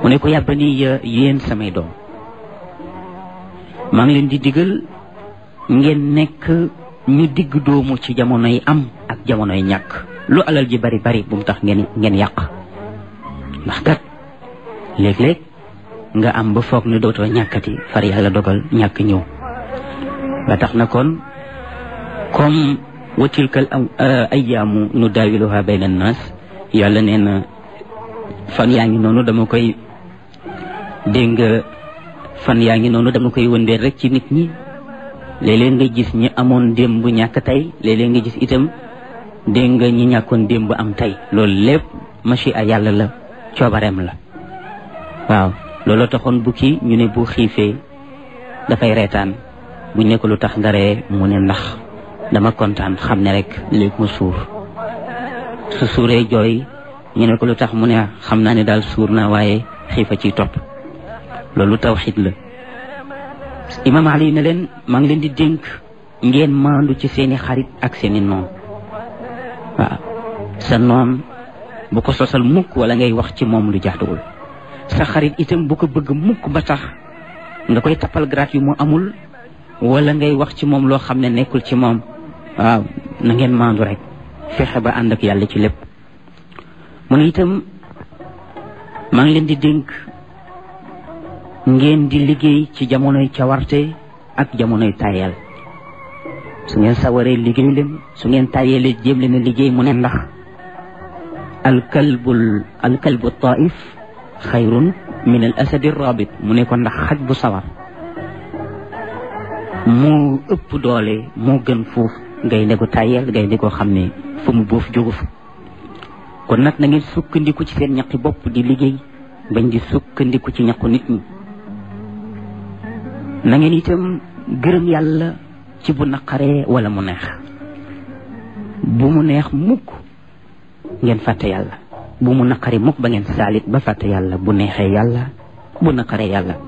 mu ne ko yàbbani yéen samay doom maa ngi leen di digal ngeen nekk ñu digg doomu ci jamonoy am ak jamonoy ñàkk lu alal ji bari bari bu mu tax ngeen ngeen yàq ndax kat léeg-léeg nga am ba foog ne dootoo ñàkkati far yàlla dogal ñàkk ñëw ba tax na kon comme wa tilkal ayyaamu nu daawiluha bayna annaas yàlla nee na fan yaa ngi noonu dama koy dégg nga fan yaa ngi noonu dama koy wëndeel rek ci nit ñi léeg-léeg nga gis ñi amoon démb ñàkk tey léeg-léeg nga gis itam dégg nga ñi ñàkkoon démb am tey loolu lépp machi a yàlla la coobareem la waaw looloo taxoon bukki ñu ne bu xiifee dafay reetaan bu nekk lu tax nga ree mu ne ndax dama kontaan xam ne rek léegi ma suur su suuree jooy ñu ne ko lu tax mu ne xam naa ne daal suur naa waaye xiifa ciy topp loolu tawxid la imam ali ne leen maa ngi leen di dénk ngeen maandu ci seeni xarit ak seeni noon waaw sa noon bu ko sosal mukk wala ngay wax ci moom lu jaaduwul sa xarit itam bu ko bëgg mukk ba tax nga koy tappal grade yu mu amul wala ngay wax ci moom loo xam ne nekkul ci moom waaw na ngeen maandu rek fexe ba ànd ak yàlla ci lépp mu ne itam maa ngi leen di dénk ngeen di liggéey ci jamonoy cawarte ak jamonoy tayel su ngeen sawaree liggéey leen su ngeen tayelee jéem leen a liggéey mu ne ndax alkalbul alkalbu taif xayrun min al asadi rabit mu ne ko ndax xaj bu sawar moo ëpp doole moo gën fuuf gaynde gu tayel gaynde goo xam ne fu mu boof jógu fa kon nag na ngeen sukkandiku ci seen ñaqi bopp di liggéey bañ di sukkandiku ci ñaqu nit ñi na ngeen itam gërëm yàlla ci bu naqaree wala mu neex bu mu neex mukk ngeen fàtte yàlla bu mu naqari mukk ba ngeen saalit ba fàtte yàlla bu neexee yàlla bu naqaree yàlla